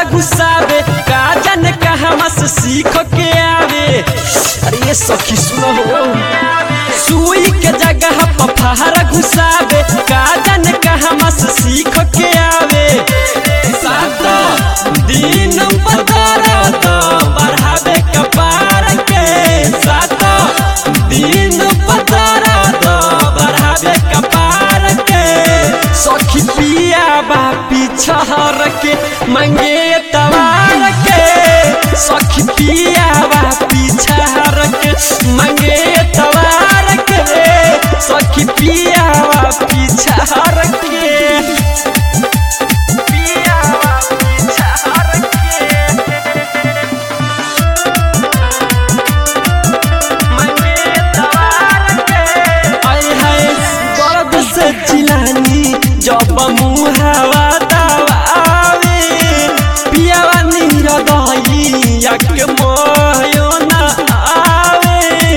घुसावे का जाने कहाँ से सीख के आवे अरे ये सखी सुनो हो सुई के जगह पर फहर घुसावे का जाने कहाँ से सीख के आवे सात दिन बदरा तो बढ़ावे कपार के सात दिन बदरा तो बढ़ावे कपार के सखी पिया बा पिछहर के मंगे तवार के सखी पिया बा पिछहर के मंगे तवार के सखी पिया बा पिछहर के पिया बा पिछहर दर्द से चिलानी जब मुहावा दबावे पियावा नीर दहिया के मोयो न आवे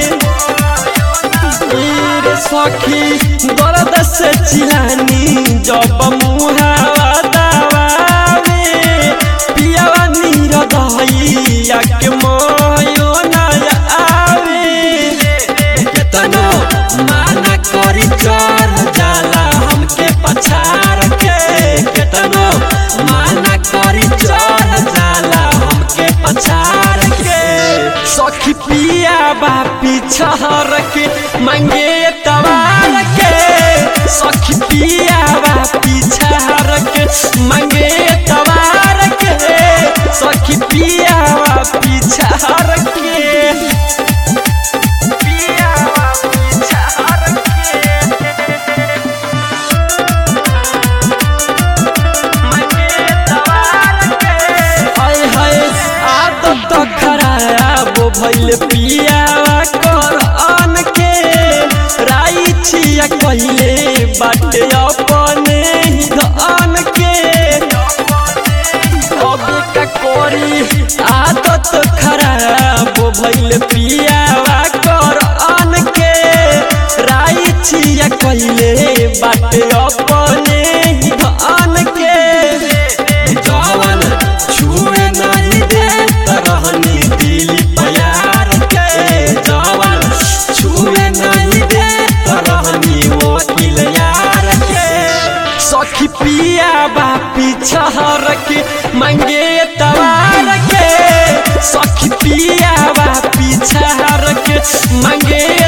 रे सखी दर्द से चिलानी जब मुहावा दबावे पियावा नीर दहिया के मोयो न आवे केतनो माना करी चढ़ जाला हमके पछाड़ के केतनो माना करी चढ़ जाला हमके पछाड़ के सखी पिया बा पिछहर के मंगे तवार के सखी पिया बा पिछहर के मंगे तवार के सखी पिया बा पिछहर के हाय हाय आदत तो खराब भइल पियावा कर अन के राई छिया कहिले बाटे अपने ही धन के अब का कोरी आदत खराब भइल पियावा कर अन के राई छिया कहिले बाटे अपने ही धन के जवन छुए नहीं दे रहनी दिल प्यार के जवन छुए नहीं दे रहनी वकील यार के सखी पिया बा पिछहर के मंगे तवार के सखी पिया बा पिछहर के मंगे